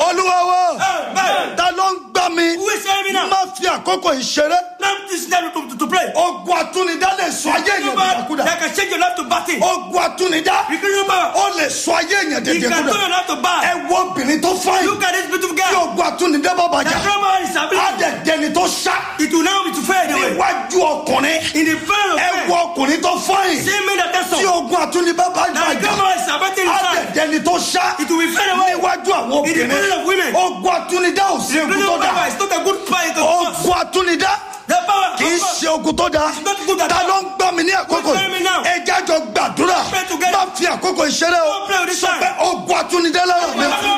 olúwa wa Amen. ta ló ń gbá mi Who is hearing me now? má fi àkókò ìṣeré Now this is time to, to, to pray. ogun àtúnidá lè sọ ayé èèyàn dìdàkudà That can change your life to battle. ogun àtúnidá Increase power. ó lè sọ ayé èèyàn You can turn dìdàkudà your life to bad. ẹ wo obìnrin tó fáyìn Look at this beautiful tí girl. ogun àtúnidá bá The bàjá trauma is á ability. dẹ̀ dẹni tó ṣá It will now be to fade away. níwájú ọkùnrin In the front of ẹ wo men. ọkùnrin tó fáyìn See me that that's tí all. ogun àtúnidá bá Now the bàjá trauma is ability á dẹ̀ inside. dẹni tó ṣá It will be fade away. níwájú àwọn In the obìnrin presence of women. ogun àtúnidá ò sí The ogun tó presence of dá power is not a good power. It is ogun àtúnidá The power. kì í of God. ṣe ogun tó dáa It's not good at ta all. ló ń gbọ́ mi ní àkókò Who's hearing me now? ẹ jájọ gbàdúrà Pray together. má fi àkókò ìṣeré o Don't play with this sọ time. pé ogun àtúnidá lára mi Ogun